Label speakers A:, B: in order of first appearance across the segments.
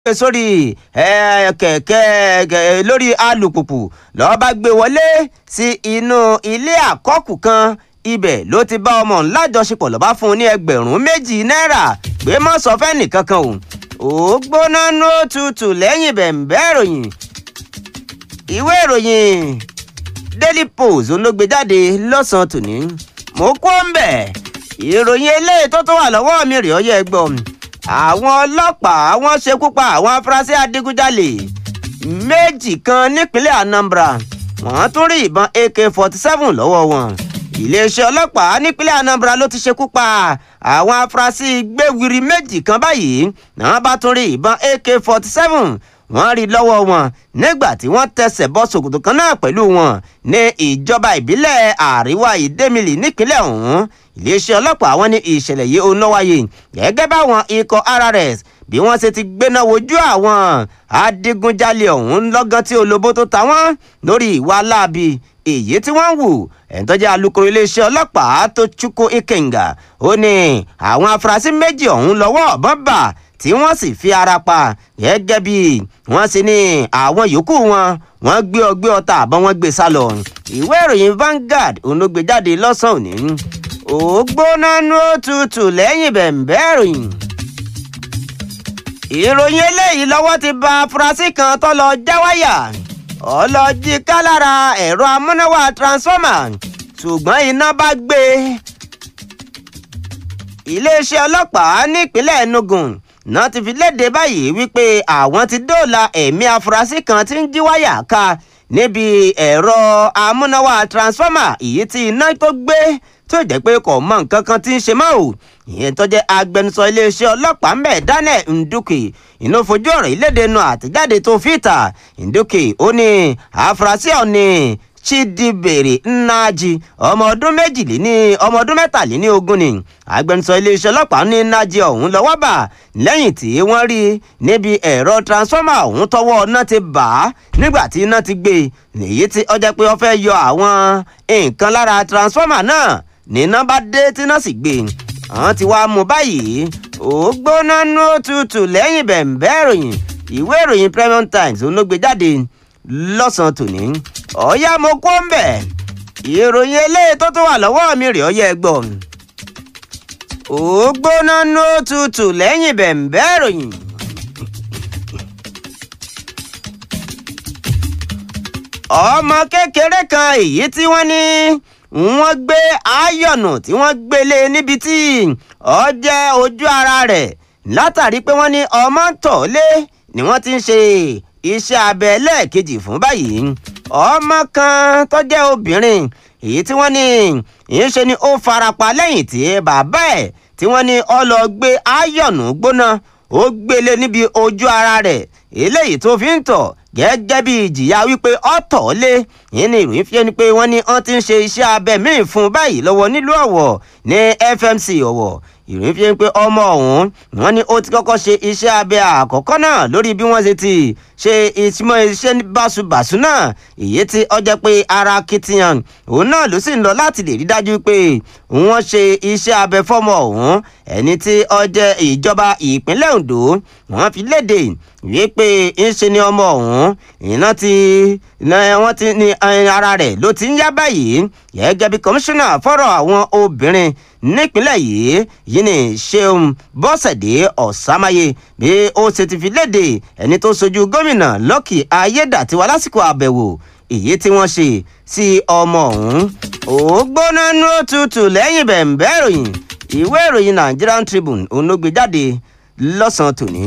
A: gbé sórí kẹ̀kẹ́ lórí alùpùpù lọ́ọ́ bá gbé wọlé sí inú ilé àkọ́kù kan ibẹ̀ ló ti bá ọmọ ńlájọṣepọ̀ lọ́ba fún un ní ẹgbẹ̀rún méjì náírà pé mọ́ sọ fẹ́ nìkankan o ó gbóná ní ó tutù lẹ́yìn bẹ̀ǹbẹ́ ìròyìn ìwé ìròyìn daily post ló gbé jáde lọ́sàn-án tòní mo kó ń bẹ̀ ìròyìn eléyìí tó tó wà lọ́wọ́ mi rèé ọyẹ́ gbọ́ àwọn ọlọ́pàá wọ́n ṣekú pa àwọn afurasí adigunjalè méjì kan nípínlẹ̀ anambra wọ́n tún rí ìbọn ak forty seven lọ́wọ́ wọn iléeṣẹ́ ọlọ́pàá nípínlẹ̀ anambra ló ti ṣekú pa àwọn afurasí gbéwiri méjì kan báyìí náà bá tún rí ìbọn ak forty seven wọ́n rí lọ́wọ́ wọn nígbà tí wọ́n tẹsẹ̀ bọ́ ṣòkòtò kan náà pẹ̀lú wọn ní ìjọba ìbílẹ̀ àríwá ìdẹ́mìlì nípínlẹ̀ ọ̀hún iléeṣẹ́ ọlọ́pàá wọn ní ìṣẹ̀lẹ̀ yìí ó ń lọ́wáyé gẹ́gẹ́ báwọn ikọ̀ rrs bí wọ́n ṣe ti gbéná wojú àwọn adigunjalè ọ̀hún lọ́gán tí olóbó tó ta wọ́n lórí ìwà láabi èyí tí wọ́n ń wù ẹ̀ńtọ́jà alukoro iléeṣẹ́ ọlọ́pàá tó chukwu ikenga ó ní àwọn afurasí méjì ọ̀hún lọ́wọ́ ọ̀bọ̀n bà tí wọ́n sì fi ara pa gẹ́gẹ́ bí wọ́n sì ní àwọn yòókù wọn wọ́n gbé ọgbẹ́ ọta àbọ̀ wọ́n gbé sá lọ ìwé ìròyìn Vanguard òun ló gbé jáde lọ́sàn-án òní ó gbóná ní ó tutù lẹ́yìn bẹ̀ǹbẹ́ ìròyìn ìròyìn eléyìí lọ́wọ́ ti ba afurasí kan tó lọ já wáyà ọlọ́jì ká lára ẹ̀rọ amúnáwá transformer ṣùgbọ́n iná bá gbé iléeṣẹ́ ọlọ́pàá nípínlẹ̀ Enugu náà ti fi léde báyìí wípé àwọn ti dóòlà ẹ̀mí afurasí kan tí ń jí wáyà ká níbi ẹ̀rọ amúnáwá transformer èyí tí iná tó gbé tó jẹ́ pé kò mọ nǹkan kan tí ń ṣe mọ́ ò ìyẹn tó jẹ́ agbẹnusọ iléeṣẹ́ ọlọ́pàá ńbẹ̀ Daniel Nduke inú fojú ọ̀rọ̀ ìlédè nu àtẹ̀jáde tó fìtà Nduke ó ní àfúrásì ọ̀nì Chidibere Nnaji ọmọ ọdún méjìléní ọmọ ọdún mẹ́tàléní ogún ni agbẹnusọ iléeṣẹ́ ọlọ́pàá ní Nnaji ọ̀hún lọ́wọ́ bà lẹ́yìn tí wọ́n rí níbi ẹ̀rọ transformer ọ̀hún tọwọ́ iná ti bà á nígbà tí iná ti gbé nìyí tí ó jẹ́ pé ó fẹ́ yọ àwọn nǹkan lára transformer náà níná bá dé tí náà sì gbé àwọn ti wá mú báyìí ó gbóná nú òtútù lẹ́yìn bẹ̀ǹbẹ́ ìròyìn ìwé ìròyìn Premium Times òun ló gbé jáde lọ́sàn-án tòní ọ̀yá mo kó ń bẹ̀ ìròyìn eléyìí tó tó wà lọ́wọ́ mi rèé ọyẹ́ gbọ́ ó gbóná nú òtútù lẹ́yìn bẹ̀ǹbẹ́ ìròyìn. ọmọ kékeré kan èyí tí wọ́n ní wọ́n gbé ayọ̀nù tí wọ́n gbélé níbi tí ó jẹ́ ojú ara rẹ̀ látàrí pé wọ́n ní ọmọ ń tọ̀ lé ni wọ́n ti ń ṣe iṣẹ́ abẹ lẹ́ẹ̀kejì fún báyìí ọmọ kan tó jẹ́ obìnrin èyí tí wọ́n ní ìṣe ni ó farapa lẹ́yìn tí bàbá ẹ̀ tí wọ́n ní ó lọ gbé ayọ̀nù gbóná ó gbélé níbi ojú ara rẹ̀ eléyìí tó fi ń tọ̀ gẹ́gẹ́ bí ìjìyà wípé ọ̀tọ̀ lé yìí ni ìròyìn fi ẹni pé wọ́n ní wọ́n ti ń ṣe iṣẹ́ abẹ míì fún báyìí lọ́wọ́ nílùú ọ̀wọ̀ ní FMC ọ̀wọ̀ ìròyìn fi ẹni pé ọmọ ọ̀hún wọ́n ní ó ti kọ́kọ́ ṣe iṣẹ́ abẹ àkọ́kọ́ náà lórí bí wọ́n ṣe ti ṣe ìtumọ̀ iṣẹ́ báṣubàṣu náà èyí tí ó jẹ́ pé ara kitiyan òun náà ló sì ń lọ láti lè rí dájú pé wọ́n ṣe iṣẹ́ abẹ fọ́mọ ọ̀hún ẹni tí ó jẹ́ ìjọba ìpínlẹ̀ Ondo wọ́n fi léde wípé ńṣe ni ọmọ ọ̀hún iná ti wọ́n ti ní ara rẹ̀ ló ti ń yá báyìí gẹ́gẹ́ bí kọmíṣánná fọ́rọ̀ àwọn obìnrin nípínlẹ̀ yìí yìí ni Ṣeun Bọ́sẹ̀dé Ọ̀sámáyé bí ó ṣe ti fi léde ẹni tó sojú gómìnà Lọ́kì Ayédàtiwa lásìkò àbẹ̀wò èyí tí wọ́n ṣe sí ọmọ ọ̀hún ó gbóná nú òtútù lẹ́yìn bẹ̀ǹbẹ́ ìròyìn ìwé ìròyìn Nigerian Tribune òun ló gbé jáde lọ́sàn-án tòní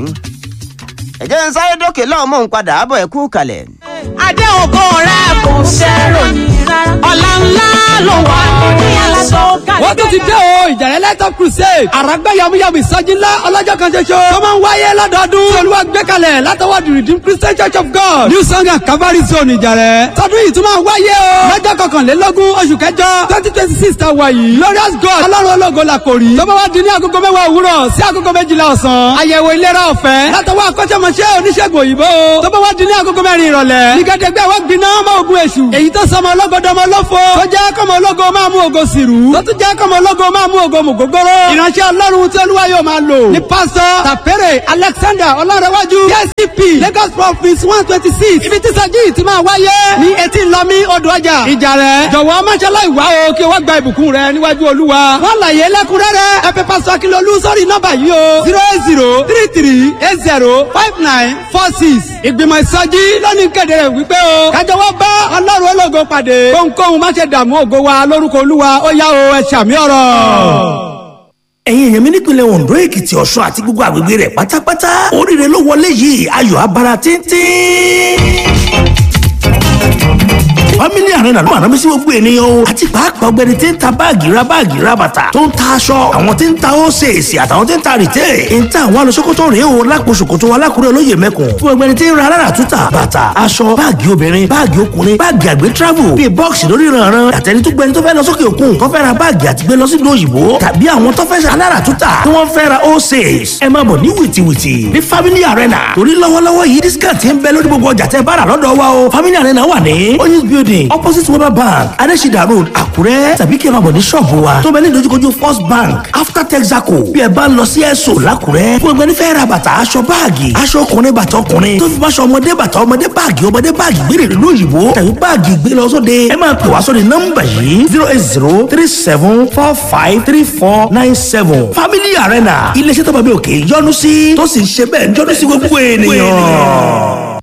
A: ẹ̀jẹ̀ ń sáré dókè lọ́wọ́ mò ń padà bọ̀ ẹ̀ kú kalẹ̀.
B: adé ògo rẹ kò ṣèròyìn ọ̀la ńlá ló wà ní aṣọ
C: wọ́n tún ti dé o ìjàrẹ́ lẹ́tọ̀ crusade àràgbá yamuyamu ìsọjí ńlá ọlọ́jọ́ kan ṣoṣo tó máa ń wáyé lọ́dọọdún tí olúwa gbé kalẹ̀ látọwọ́ the redeemed christian church of god new song and calvary zone ìjàrẹ́ tọdún yìí tún máa ń wáyé o lọ́jọ́ kọkànlélógún oṣù kẹjọ twenty twenty six ta wà yìí glorious god ọlọ́run ológo la kò rí tó bá wá di ní agogo mẹ́wàá òwúrọ̀ sí agogo méjìlá ọ̀sán àyẹ̀wò ìlera ọ̀fẹ́ látọwọ́ akọ́ṣẹ́mọṣẹ́ oníṣègùn òyìnbó tó bá wá di ní agogo mẹ́rin ìrọ̀lẹ́ ní gẹ́gẹ́ wọ́n gbiná mọ́ ogun èṣù èyí tó sọmọ ọlọ́gọdẹ dọmọ olófo tó jẹ́ kọ́mọ ológo máa mú ògo sìrú tó tún jẹ́ kọ́mọ ológo máa mú ògo mùgógóró ìránṣẹ́ ọlọ́run tí olúwa yóò máa lò ní pásítọ̀ tàpẹ́rẹ̀ alexander ọlọ́rẹ̀wájú kscp lagos province one twenty six ibi tí sẹ́jí ti máa wáyé ní etí lọ́mí odò ọjà ìjà rẹ̀ jọ̀wọ́ máṣálá ìwá o kí o wá gba ìbùkún rẹ níwájú olúwa wọ́n láyé lẹ́kúnrẹ́rẹ́ ẹ pè pásítọ̀ akínlólú sórí nọ́mbà yìí o zero eight zero three three eight zero five nine four six ìgbìmọ̀ ìsọjí lónìí kéde rẹ̀ wípé o kájọ wá bá ọlọ́run ológo pàdé kóhunkóhun má ṣe dààmú ògo wa lórúkọ olúwa ó yá o ẹ ṣàmì ọ̀rọ̀
D: ẹ̀yin èèyàn mi nípìnlẹ̀ ondo èkìtì ọ̀ṣun àti gbogbo àgbègbè rẹ̀ pátápátá oríire ló wọlé yìí ayọ̀ abara tíntín family arena ló máa rán mi sí gbogbo ènìyàn o àti pàápàá ọgbẹni tí ń ta báàgì ra báàgì ra bàtà tó ń ta aṣọ àwọn tí ń ta ósèèsì àtàwọn tí ń ta rìtẹ́ ń ta àwọn alọ́sọ́kọ́tọ̀ rèé o lápò ṣòkòtò alákùrẹ́ olóyè mẹ́kùn fún ọgbẹni tí ń ra alára túta bàtà aṣọ báàgì obìnrin báàgì ọkùnrin báàgì àgbẹ̀ travel bíi bọ́ọ̀sì lórí ìrànràn àtẹni tó gbẹni tó fẹ́ lọ sókè òkun tó fẹ́ ra báàgì àti gbé lọ sí òyìnbó tàbí àwọn tó fẹ́ alára túta tí wọ́n fẹ́ ra ósèès ẹ máa bọ̀ ní wìtìwìtì ní family arena torí lọ́wọ́lọ́wọ́ yìí discount ń bẹ lórí gbogbo ọjà tẹ́ bára lọ́dọ̀ wa o family arena wà ní oyinz building opposite weber bank adesida road àkúrẹ́ tàbí kí ẹ máa bọ̀ ní ṣọ́ọ̀bù wa tó bẹ ní ìdojúkojú first bank after texaco bí ẹ bá ń lọ sí ẹ̀sọ́ làkúrẹ́ fún ẹgbẹ́ nífẹ̀ẹ́ ra bàtà aṣọ báàgì aṣọ ọkùnrin bàtà ọkùnrin tó fi bá aṣọ ọmọdé bàtà ọmọdé báàgì ọmọdé báàgì gbére ìlú òyìnbó tàbí báàgì gbé lọ sóde ẹ máa pè wá sóde nọ́mbà yìí zero eight zero three seven four five three four nine seven family arena iléeṣẹ́ tó bá bí òkè yọ́nú sí tó sì ń ṣe bẹ́ẹ̀ yọ́nú sí gbogbo ènìyàn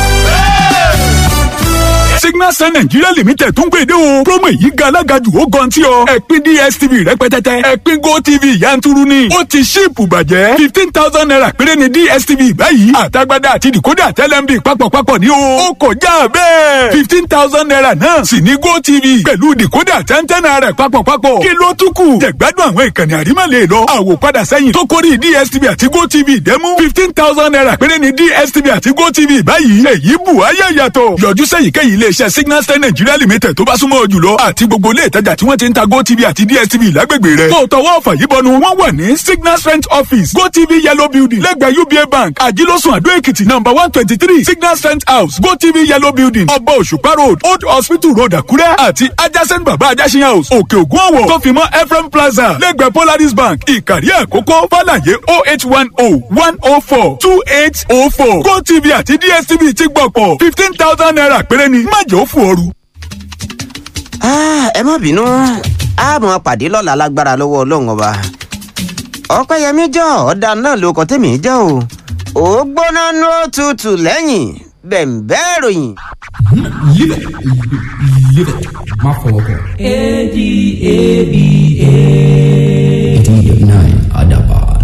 E: signal sun nigeria limited tún gbèdé o promo yìí ga alágàjù ó gan tí ọ ẹ̀pin dstv rẹpẹtẹtẹ ẹ̀pin gotv yanturu ni ó ti ṣíìpù bàjẹ́ fifteen thousand naira péré ni dstv báyìí àtagbádá àti decoder tẹlẹmbi papọ̀papọ̀ ni o ó kọjá bẹ́ẹ̀ fifteen thousand naira náà sì ní gotv pẹ̀lú decoder tẹ́ntẹ́n naira papọ̀papọ̀ kí ló tún kù jẹ̀gbádùn àwọn ìkànnì àrímọ̀lẹ̀ lọ àwòpadà sẹ́yìn tó kórìí dstv àti gotv dẹ́mú fifteen thousand naira péré ni dstv àti gotv báyìí èyí bù ayé yàtọ̀ yọjú sẹ́yìnkéyìí iléeṣẹ́ signal star nigeria limited tó bá súnmọ́ ọ jùlọ àti gbogbo ilé ìtajà tí wọ́n ti ń ta gotv àti dstv lágbègbè rẹ̀. tó tọwọ́ ọ̀fà yìí bọnu wọ́n wà ní signal strength office gotv yellow building lẹ́gbẹ̀ẹ́ uba bank àjílọ́sùn àdó èkìtì number one twenty three signal strength house gotv yellow building ọba òṣùpá road old hospital road àkúrẹ́ àti adjacent baba ajásin house òkè ògùn ọ̀wọ̀ tó fi mọ́ ephraim plaza lẹ́gbẹ̀ẹ́ polaris bank ìkàrí àkókò fàlàyé oh eight one oh one oh four two eight oh four gotv àti dstv ti gbọ̀pọ̀ fifteen thousand naira péré ni má jẹ́ ó fò ooru.
A: ẹ má bínú a mọ pàdé lọ́la lágbára lọ́wọ́ ọlọ́run ọba ọpẹ́yẹmí jọ ọ̀dà náà ló kọ́ tèmi jẹ́ o ò gbóná ní òtútù lẹ́yìn bẹ̀m̀bẹ́ ìròyìn.
F: Live it. Live it. Má fọwọ́ kàn. ADABA. 89 Adaban.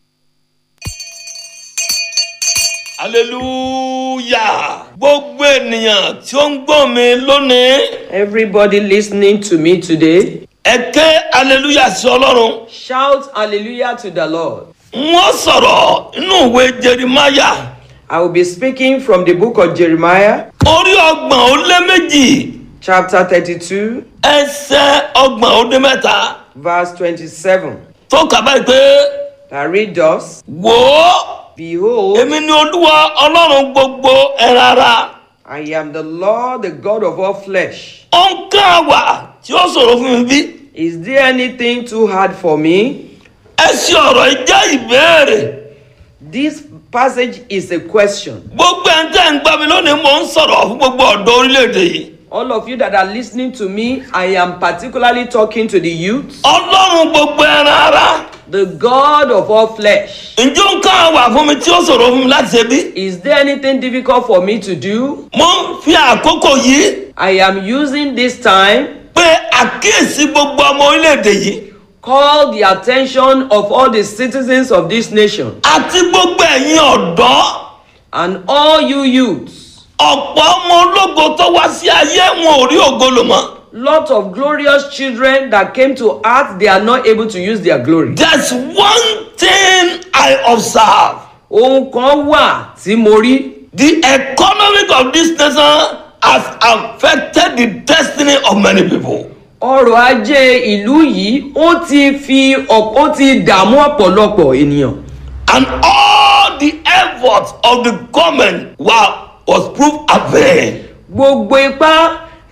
G: hallelujah gbogbo ènìyàn tí ó ń gbọ́ mi lónìí
H: Everybody listening to me today,
G: ẹ ké hallelujah sí ọlọ́run
H: shout hallelujah to the Lord.
G: wọ́n sọ̀rọ̀ inú ìwé jerimaya
H: I will be speaking from the book of Jeremiah,
G: orí ọgbọ̀n ó lé méjì
H: chapter 32,
G: ẹsẹ̀ ọgbọ̀n ó dé mẹ́ta
H: verse 27,
G: tó kà báyìí pé
H: that read thus
G: wò ó
H: Behold,
G: èmi ni olúwa ọlọ́run gbogbo ẹran ara
H: I am the Lord, the God of all flesh.
G: ó ń kán àwà tí ó sọ̀rọ̀ fún mi bí
H: Is there anything too hard for me?
G: ẹ ṣe ọ̀rọ̀ yìí jẹ́ ìbéèrè
H: This passage is a question.
G: gbogbo ẹ̀ ń tẹ́ ń gbá mi lónìí mò ń sọ̀rọ̀ fún gbogbo ọ̀dọ́ orílẹ̀-èdè yìí.
H: All of you that are listening to me, I am particularly talking to the youth,
G: ọlọ́run gbogbo ẹran ara
H: the God of all flesh.
G: ǹjẹ́ ó ń ká wà fún mi tí ó ṣòro fún mi láti ṣe bí?
H: Is there anything difficult for me to do?
G: mo ń fi àkókò yìí
H: I am using this time
G: pé àkíyèsí gbogbo ọmọ orílẹ̀-èdè yìí
H: call the attention of all the citizens of this nation
G: àti gbogbo ẹ̀yin ọ̀dọ́
H: and all you youths.
G: ọ̀pọ̀ ọmọ ológo tó wá sí ayé wọn ò rí ògo lò mọ́.
H: Lot of glorious children that came to earth, they are not able to use their glory.
G: there's one thing I observe
H: Ohun kan wà tí mo rí.
G: the economic of this nation has affected the destiny of many people.
H: Ọrọ̀ ajé ìlú yìí ó ti fi ọ̀pọ̀ ó ti dààmú ọ̀pọ̀lọpọ̀ ènìyàn.
G: and all the efforts of the government were was proved avain.
H: Gbogbo ipá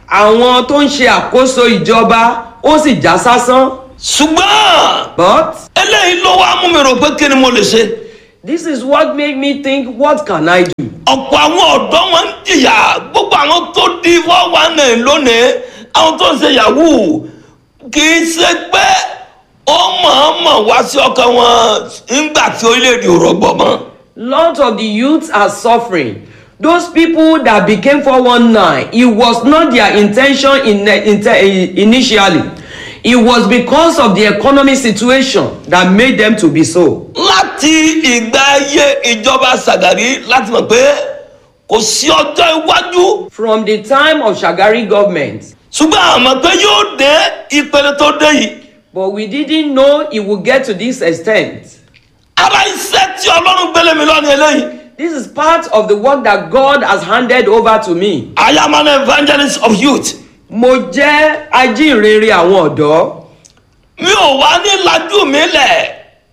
H: àwọn tó ń ṣe àkóso ìjọba ó sì já sásán
G: ṣùgbọ́n
H: but
G: eléyìí ló wá mú mi rò pé kí ni mo lè ṣe
H: this is what made me think what can i do
G: ọ̀pọ̀ àwọn ọ̀dọ́ wọn ń jìyà gbogbo àwọn tó di four one nine lónìí àwọn tó ń ṣe yahoo kì í ṣe pé ó mọ̀ọ́mọ̀ wá sí ọkàn wọn nígbà tí orílẹ̀-èdè ò rọgbọ̀ mọ́.
H: lot of the youths are suffering those people that became 419 it was not their intention in, in, initially it was because of the economic situation that made them to be so
G: láti ìgbà ayé ìjọba Ṣàgàrí láti mọ̀ pé kò sí ọjọ́ iwájú
H: from the time of shagari government
G: ṣùgbọ́n àmọ́ pé yóò dé ìpele tó dé yìí
H: but we didn't know it would get to this extent
G: ara iṣẹ́ tí ọlọ́run gbélé mi lọ́ni eléyìí
H: this is part of the work that god has handed over to me
G: I am an evangelist of youth
H: mo jẹ́ ajínrere àwọn ọ̀dọ́
G: mi ò wá ní lajú mi lẹ̀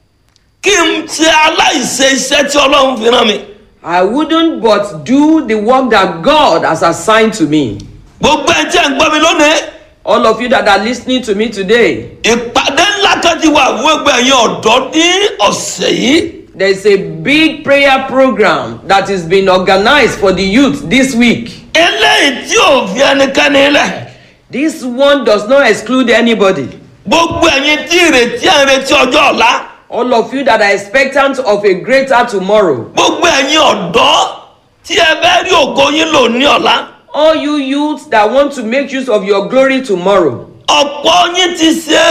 G: kí n ṣe aláìṣe iṣẹ́ tí ọlọ́run fi rán mi
H: i wouldn't but do the work that god has assigned to me
G: gbogbo ẹ̀ tí ẹ̀ ń gbọ́ mi lónìí
H: all of you that are listening to me today
G: ìpàdé ńlá kan ti wà fún gbogbo ẹ̀yin ọ̀dọ́ ní ọ̀sẹ̀ yìí
H: there is a big prayer program that is being organized for the youth this week
G: eléyìí tí ò fi ẹnikẹ́ni lẹ̀
H: this one does not exclude anybody
G: gbogbo ẹ̀yin tí ìrètí ẹ̀ ń retí ọjọ́ ọ̀la
H: all of you that are expectant of a greater tomorrow
G: gbogbo ẹ̀yin ọ̀dọ́ tí ẹ fẹ́ rí ògo yín lò ní ọ̀la
H: all you youths that want to make use of your glory tomorrow
G: ọ̀pọ̀ yín ti ṣe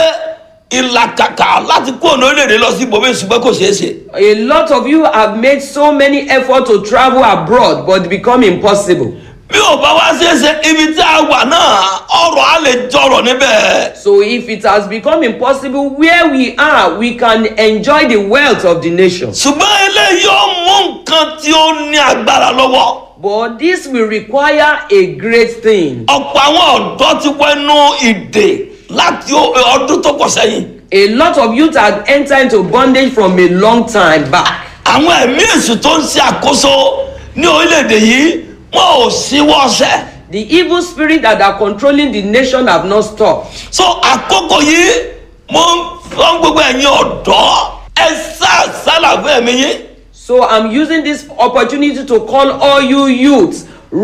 G: ìlàkàkà láti kó ọ̀nà orílẹ̀-èdè lọ sí ibòmí ṣùgbọ́n kò ṣeé ṣe.
H: a lot of you have made so many efforts to travel abroad but it become impossible
G: bí ò bá wá ṣeé ṣe ibi tí a wà náà ọrọ̀ á lè jọrọ̀ níbẹ̀.
H: so if it has become impossible where we are we can enjoy the wealth of the nation
G: ṣùgbọ́n eléyìí ó mú nǹkan tí ó ní agbára lọ́wọ́.
H: but this will require a great thing
G: ọ̀pọ̀ àwọn ọ̀dọ́ ti wẹnu ìdè láti ó- ọdún tó pọ̀ sẹ́yìn.
H: a lot of youth had entered into bondage from a long time back
G: àwọn ẹ̀mí èṣù tó ń ṣe àkóso ní orílẹ̀-èdè yìí wọn ò síwọ́ ọṣẹ́.
H: the evil spirit that are controlling the nation have not stopped
G: so àkókò yìí mo ń fọ́n gbogbo ẹ̀yin ọ̀dọ́ ẹ sá sálà fún ẹ̀mí yín.
H: so i'm using this opportunity to call all you youths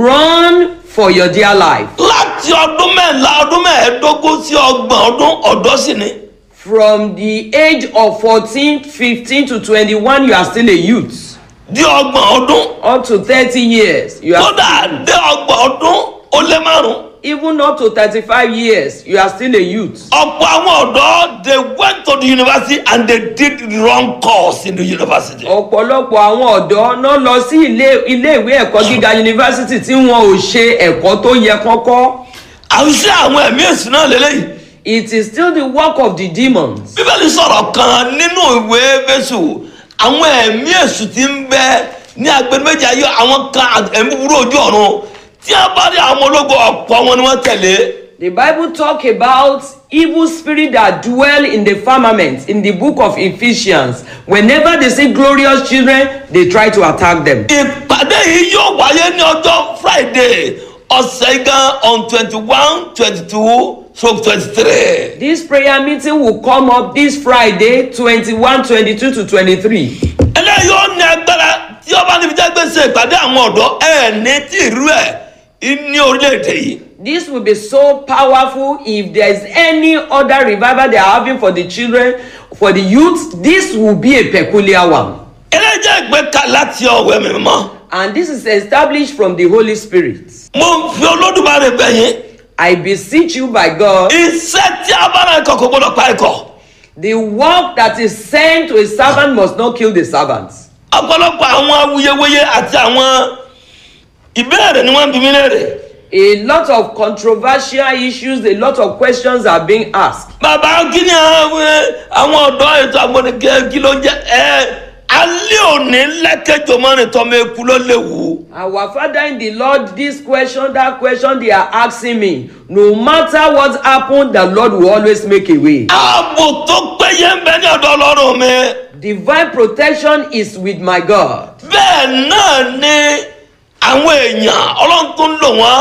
H: run for your dear life
G: láti ọdún mẹ́ńlá ọdún mẹ́ẹ̀ẹ́dógún sí ọgbọ̀n ọdún ọ̀dọ́ sì ni.
H: from the age of fourteen fifteen to twenty-one you are still a youth
G: di ọgbọ̀n ọdún
H: up to thirty years you are
G: kódà dé ọgbọ̀n ọdún ó lé márùn.
H: even up to thirty-five years you are still a youth
G: ọ̀pọ̀ àwọn ọ̀dọ́ they went to the university and they did the wrong course in the university.
H: ọ̀pọ̀lọpọ̀ àwọn ọ̀dọ́ náà lọ sí ilé iléèwé ẹ̀kọ́ gíga yunifásitì tí wọn ò ṣe ẹ̀kọ́ tó yẹ kọ́kọ́
G: àwùjọ àwọn ẹ̀mí èsì náà lélẹ́yìí.
H: it is still the work of the demons
G: bíbélì sọ̀rọ̀ kan nínú ìwé fésù àwọn ẹ̀mí èsù ti ń bẹ ní agbẹnumẹ́jì ayé àwọn kan ẹ̀mí búburú ojú ọ̀run tí a bá rí àwọn ológun ọ̀pọ̀ wọn ni wọ́n tẹ̀lé.
H: the bible talk about evil spirit that dwell in the firmament in the book of ephesians whenever they see glorious children they try to attack them
G: ìpàdé yìí yóò wáyé ní ọjọ́ friday ọ̀sẹ̀ gan on twenty one twenty two stroke twenty three.
H: this prayer meeting will come up this friday twenty-one twenty-two to twenty-three
G: eléyìí ó ní agbára tí ọba níbi jẹ́ gbèsè ìpàdé àwọn ọ̀dọ́ ẹ̀ ní tí ìrú ẹ̀ ní orílẹ̀-èdè yìí.
H: this will be so powerful if there is any other revival they are having for the children for the youth this will be a peculiar one
G: eléyìí jẹ́ ìgbéka láti ọ̀wẹ́ mi mọ́.
H: and this is established from the holy spirit
G: mo ń fi olódùmarè bẹ̀yìn
H: i beseech you by god
G: iṣẹ́ tí a bá náà ikọ̀ kò gbọ́dọ̀ pa ikọ̀
H: the work that is sent to a servant must not kill the servant
G: ọ̀pọ̀lọpọ̀ àwọn awuyewuye àti àwọn ìbéèrè ni wọ́n ń bi mí léèrè
H: a lot of controversial issues a lot of questions are being asked
G: bàbá kí ni àwọn àwọn ọ̀dọ́ ètò àgbọ̀nìkẹ́ kí ló ń jẹ́ ẹ alẹ́ òní lẹ́kẹ̀jọ mọ́rin tọ́mọ eku ló léwu
H: our father in the lord this question that question they are asking me no matter what happen the lord will always make a way
G: ààbò tó péye ń bẹ ní ọ̀dọ̀ ọlọ́run mi
H: divine protection is with my god
G: bẹ́ẹ̀ náà ni àwọn èèyàn ọlọ́run tó ń lò wọ́n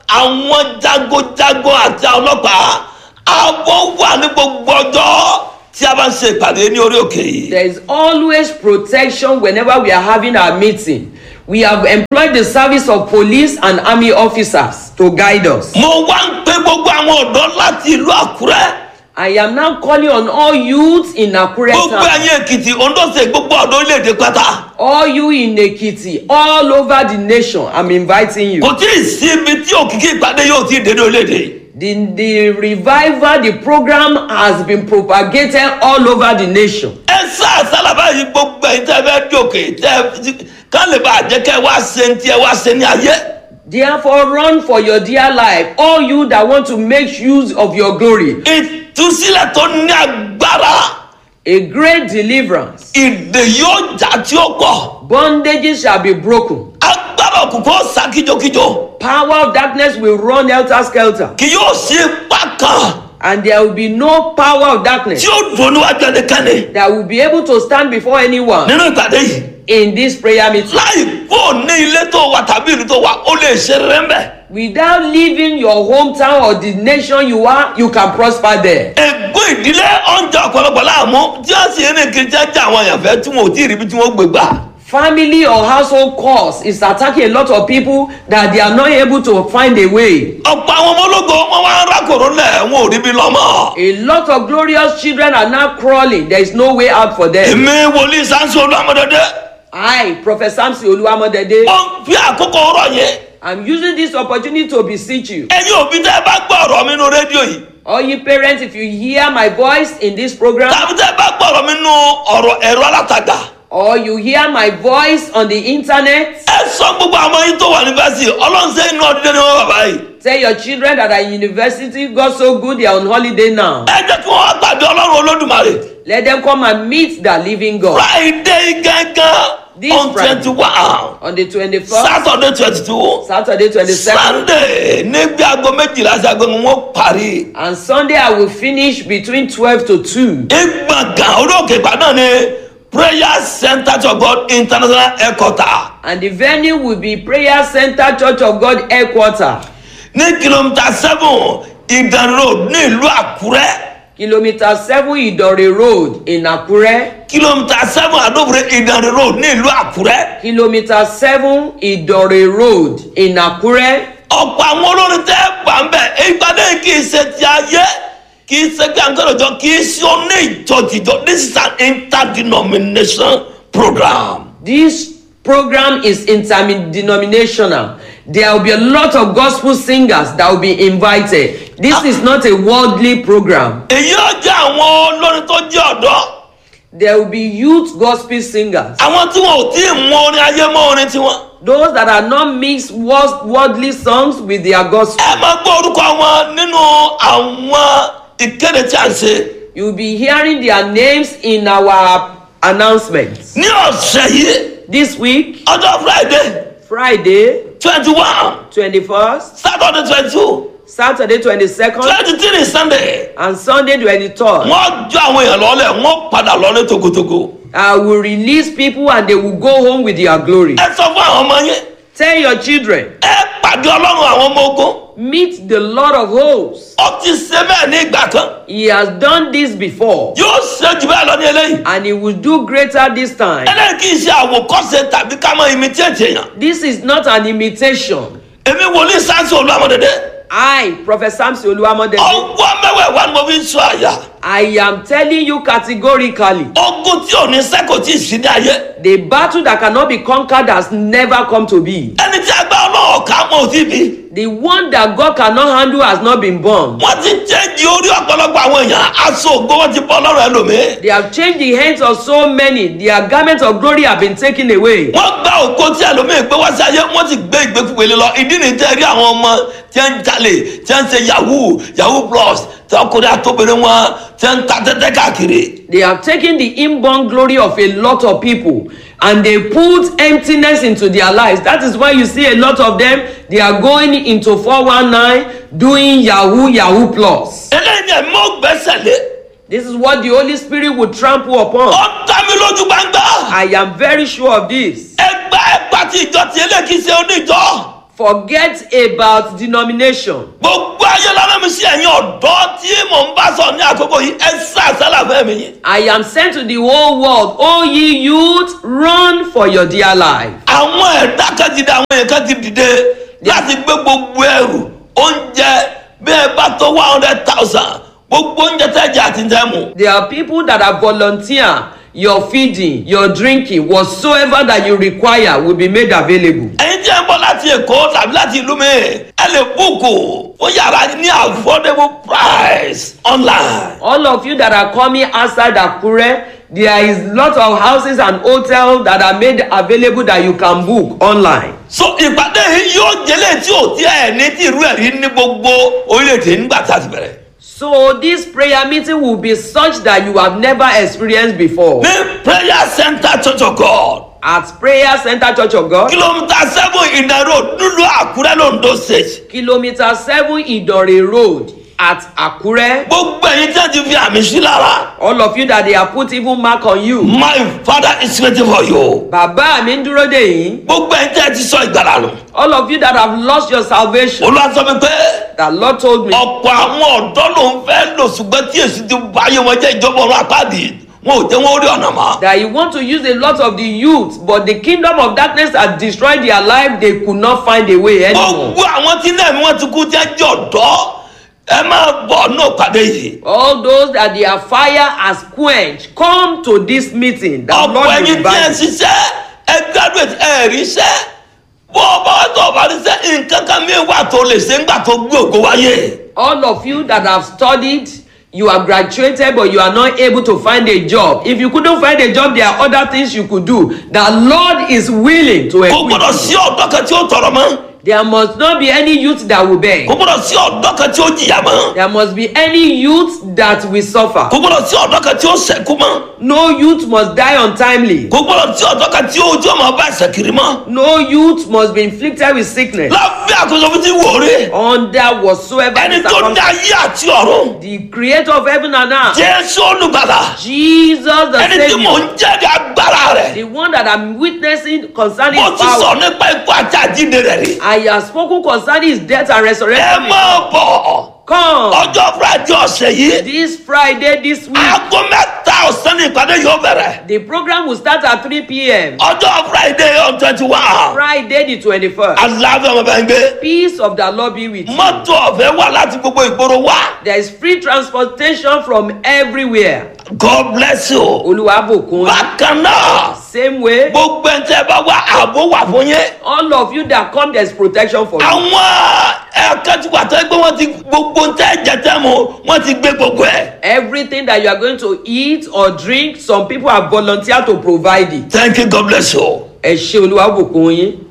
G: àwọn jagojago àti ọlọ́pàá ààbò wà ní gbogbo ọjọ́ tí a bá ń ṣe ìpàdé ní orí òkè yìí.
H: There is always protection whenever we are having our meeting. We have employed the service of police and army officers to guide us.
G: mo wá ń pe gbogbo àwọn ọ̀dọ́ láti ìlú àkúrẹ́
H: I am now calling on all youths in Akure
G: gbogbo
H: town,
G: ẹ̀yìn èkìtì ondóse gbogbo ọ̀dọ́ orílẹ̀-èdè pátá
H: all you in Ekiti, all over the nation. I'm inviting you.
G: kò tí ì sí ibi tí òkìkí ìpàdé yóò ti dé ní orílẹ̀-èdè
H: The, the revival, the program has been propagated all over the nation.
G: ẹ sá àsálàbà yìí gbogbo ẹ̀yin tẹ́ fẹ́ dòkè tẹ́ ká lè bá àjẹ́ kẹ́ wá ṣe ní tí ẹ wá ṣe ní ayé
H: Therefore, run for your dear life, all you that want to make use of your glory.
G: ìtúsílẹ̀ tó ní agbára
H: A great deliverance.
G: ìdè yóò jà tí ó pọ̀
H: Bondages shall be broken.
G: agbára òkùnkùn ó sá kíjokíjo
H: Power of darkness will run helter skelter.
G: kì yóò sí ipá kan
H: And there will be no power of darkness
G: tí ó dùn níwájú ẹnikẹ́ni
H: that will be able to stand before anyone
G: nínú ìpàdé yìí
H: in this prayer meeting.
G: láì kó ní ilé tó wà tàbí ìlú tó wà ó lè ṣe rere ń bẹ̀.
H: Without leaving your hometown or the nation you are, you can prosper there.
G: ègbó ìdílé ọ̀njà ọ̀pọ̀lọpọ̀ láàmú tí wọ́n sì ń kiri tí wọ́n jẹ́ àwọn èèyàn fẹ́ tí wọn ò tí ì rí bí tí wọ́n gbé gbà.
H: Family or household cause is attacking a lot of people that they are not able to find a way.
G: ọ̀pọ̀ àwọn ọmọ ológo wọn wá ń rákòrò lẹ̀ wọn ò rí bí lọ́mọ.
H: A lot of glorious children are now crawling. There is no way out for them.
G: èmi wòlíì sáńsì olúwàmọdédé
H: I, Prophet Samson Oluwamodede,
G: wọ́n fi àkókò ọ̀rọ̀ yẹn.
H: I'm using this opportunity to beseech you.
G: ẹ̀yin òbí tẹ́ ẹ bá gbọ́ ọ̀rọ̀ mi nínú rédíò yìí
H: All you parents, if you hear my voice in this program,
G: tàbí tẹ́ ẹ bá gbọ́ ọ̀rọ̀ mi nínú ọ̀rọ̀ ẹ̀rọ alátagbà
H: or you hear my voice on the internet,
G: ẹ sọ gbogbo àwọn yín tó wà ní fásitì ọlọ́run sẹ́yìn inú ọdún ní wọn bàbá yìí
H: tell your children that are in university, God so good, they are on holiday now.
G: ẹ jẹ́ kí wọ́n wá pàdé ọlọ́run olódùmarè
H: Let them come and meet the living God.
G: friday gángan
H: This
G: on
H: Friday.
G: twenty one
H: On the 21st,
G: saturday twenty two
H: Saturday 22nd,
G: sunday níbi aago méjìlá sí aago ni wọ́n parí
H: and Sunday I will finish between 12 to 2.
G: ìgbọ̀ngàn orí òkè ìgbàdàn ni prayer center to god international headquarter
H: And the venue will be Prayer Center Church of God headquarter,
G: ní kìlómítà seven ìdàn road ní ìlú àkúrẹ́
H: kilometer 7 Idore Road in Akure,
G: kìlómítà seven àdóbòrè ìdàn road ní ìlú àkúrẹ́
H: kilometer 7 Idore Road in Akure.
G: ọ̀pọ̀ àwọn olórin tẹ́ gbà ń bẹ̀ ìgbàdé kì í ṣe ti ayé kì í ṣe pé àǹkọ́rọ̀jọ kì í ṣe oní ìjọ́jìjọ́ this is an interdenomination program.
H: This program is interdenominational. There will be a lot of gospel singers that will be invited. This is not a worldly program.
G: èyí ó jẹ́ àwọn olórin tó jẹ́ ọ̀dọ́
H: There will be youth gospel singers.
G: àwọn tí wọn ò tí ì mọ orin ayé mọ orin tiwọn.
H: Those that are not mixed world- worldly songs with their gospel.
G: ẹ máa gbọ́ orúkọ wọn nínú àwọn ìkéde tí a ń ṣe.
H: You'll be hearing their names in our announcements.
G: ní ọ̀sẹ̀ yìí
H: This week,
G: ọjọ́ friday
H: Friday,
G: twenty one
H: 21st,
G: saturday twenty two
H: Saturday, 22nd,
G: twenty three sunday
H: and Sunday, 23rd.
G: wọ́n jọ àwọn èèyàn lọ́lẹ̀ wọ́n padà lọ́lẹ̀ togotogo.
H: I will release people and they will go home with their glory.
G: ẹ sọ fún àwọn ọmọ yẹn
H: Tell your children,
G: ẹ pàdé ọlọ́run àwọn ọmọ ogun
H: meet the Lord of hosts.
G: ó ti ṣe bẹ́ẹ̀ ní ìgbà kan
H: He has done this before
G: yóò ṣe jù bẹ́ẹ̀ lọ ní eléyìí.
H: and he will do greater this time.
G: eléyìí kì í ṣe àwòkọ́ṣe tàbí ká mọ imitate èèyàn.
H: This is not an imitation.
G: èmi wòlíì sáńsì olúwamọdédé
H: I, Prophet Samson Oluwamodede,
G: ọgbọ́n mẹ́wẹ̀ẹ́wá ni mo fi ń sọ àyà
H: I am telling you categorically,
G: ogun tí ò ní sẹ́kọ̀ọ́ tí ì sí ní ayé
H: the battle that cannot be conquered has never come to be.
G: ẹni tí agbá ọlọ́wọ́ ká mọ̀ sí bí
H: The one that God cannot handle has not been born.
G: wọ́n ti jẹ́jì orí ọ̀pọ̀lọpọ̀ àwọn èèyàn aṣọ ògo wọn ti bọ́ lọ́rọ̀ ẹlòmíì
H: They have changed the hands of so many. Their garments of glory have been taken away.
G: wọ́n gba ògo tí ẹlòmíì gbé wá sí ayé wọ́n ti gbé ìgbékúgbélé lọ ìdí ni tẹ́ rí àwọn ọmọ tí ń jalè tí ń ṣe yahoo yahoo plus tí ọkùnrin àtòbìnrin wọn tí ń ta tẹ́tẹ́ káàkiri.
H: They have taken the inborn glory of a lot of people and they put emptiness into their lives. That is why you see a lot of them, they are going into 419 doing Yahoo, Yahoo Plus.
G: eléyìí ni ẹ̀mí ò gbẹ́sẹ̀ lé
H: This is what the Holy Spirit will trample
G: ó
H: upon.
G: dá mi lójú gbangba
H: I am very sure of this.
G: ẹgbẹ́ ẹgbà tí ìjọ tí eléyìí kì í ṣe oníjọ
H: forget about denomination.
G: gbogbo ayé lára mi sí ẹ̀yin ọ̀dọ́ tí mò ń bá sọ ní àkókò yìí ẹ sá àsálà fẹ́ mi yín.
H: I am sent to the whole world. O ye youth, run for your dear life.
G: àwọn ẹ̀dá kan ti dé àwọn èèyàn kan ti dìde láti gbé gbogbo ẹrù oúnjẹ bí ẹ bá tó one hundred thousand gbogbo oúnjẹ tẹ́jà àti tẹ́mu.
H: There are people that are volunteer. Your feeding, your drinking, whatsoever that you require will be made available.
G: ẹ̀yin tí ẹ ń bọ̀ láti èkó tàbí láti ìlú mi ẹ lè búùkù fún yàrá ní affordable price online.
H: All of you that are coming outside Akure, there is lot of houses and hotels that are made available that you can book online.
G: so ìpàdé yìí yóò jẹ́lẹ̀ tí ò tí ẹ̀ ní tí irú ẹ̀ rí ní gbogbo orílẹ̀-èdè nígbà tá a ti bẹ̀rẹ̀.
H: So this prayer meeting will be such that you have never experienced before.
G: ní prayer center church of god
H: At Prayer Center Church of God,
G: kìlómítà seven ìdá road nílùú àkúrẹ́ londo state.
H: kilometer seven Idore Road at Akure.
G: gbogbo ẹ̀yin tí a ti fi àmì sí lára.
H: All of you that they have put even mark on you.
G: my father is waiting for you.
H: Bàbá mi ń dúró dè yín.
G: gbogbo ẹ̀yin tí a ti sọ ìgbàlá nù.
H: All of you that have lost your salvation.
G: olúwa sọ mi pé
H: The Lord told me
G: ọ̀pọ̀ àwọn ọ̀dọ́ ló ń fẹ́ lò ṣùgbọ́n tí èsì ti bá ayé wọn jẹ́ ìjọba ọ̀run àpáàdì wọn ò jẹ́ wọn ó rí ọ̀nà mọ́.
H: that you want to use a lot of the youth, but the kingdom of darkness has destroyed their life. They could not find a way anymore.
G: gbogbo àwọn tí náà wọn ti kú tí wọn jẹ́ ọ̀dọ́ ẹ máa bọ̀ náà pàdé yìí.
H: All those that their fire has quenched, come to this meeting. The
G: ọ̀pọ̀
H: Lord will
G: ẹ̀yin tí ẹ
H: revive you.
G: ṣiṣẹ́ ẹ graduate ẹ ríṣẹ́ bó o bá wá tó o bá ríṣẹ́ nǹkan kan mi wà tó lè ṣe ńgbà tó gbé ògo wáyé.
H: All of you that have studied, you have graduated, but you are not able to find a job. If you couldn't find a job, there are other things you could do. The Lord is willing to
G: kò
H: equip
G: gbọdọ̀
H: you.
G: sí ọ̀dọ́ kan tí ó tọrọ mọ́
H: There must not be any youth that will beg.
G: kò gbọdọ̀ sí ọ̀dọ́ kan tí ó jìyà mọ́
H: There must be any youth that will suffer.
G: kò gbọdọ̀ sí ọ̀dọ́ kan tí ó sẹ̀kú mọ́
H: No youth must die untimely.
G: kò gbọdọ̀ sí ọ̀dọ́ kan tí ó ojú ọmọ bá ẹsẹ̀ kiri mọ́
H: No youth must be inflicted with sickness
G: lábẹ́ àkóso fi ti wò rí
H: under whatsoever
G: ẹni
H: the
G: tó dá
H: circumstance.
G: ayé àti ọ̀run
H: The creator of heaven and earth,
G: jésù olùgbàlà
H: Jesus the
G: ẹni tí mò
H: Savior,
G: ń jẹ́rìí agbára rẹ̀
H: the one that I'm witnessing concerning
G: mo
H: his
G: ti sọ
H: power.
G: nípa ikú àti àjíǹde rẹ̀ rí
H: I have spoken concerning his death and
G: ẹ
H: resurrection.
G: máa bọ̀
H: Come
G: ọjọ́ friday ọ̀sẹ̀ yìí
H: this Friday, this week.
G: aago mẹ́ta ọ̀sán ní ìpàdé yóò bẹ̀rẹ̀
H: The program will start at 3 p.m.
G: ọjọ́ friday on twenty one
H: Friday, the 21st.
G: aláàfin ọmọ bẹ́ẹ̀ ń gbé
H: Peace of the Lord be with you.
G: mọ́tò ọ̀fẹ́ wà láti gbogbo ìgboro wá
H: There is free transportation from everywhere.
G: god bless you
H: Olúwàbùkún.
G: bákan náà
H: Same way.
G: gbogbo ẹ̀ tẹ́ bá wá ààbò wà fún yín
H: all of you that come there is protection for you.
G: àwọn ẹ̀ka tí wà tẹ́ gbé wọ́n ti gbogbo ń tẹ́ jẹ tẹ́ mu wọ́n ti gbé gbogbo ẹ̀
H: everything that you are going to eat or drink some people have volunteered to provide it.
G: thank you god bless you.
H: ẹ ṣe olúwàbùkún yín.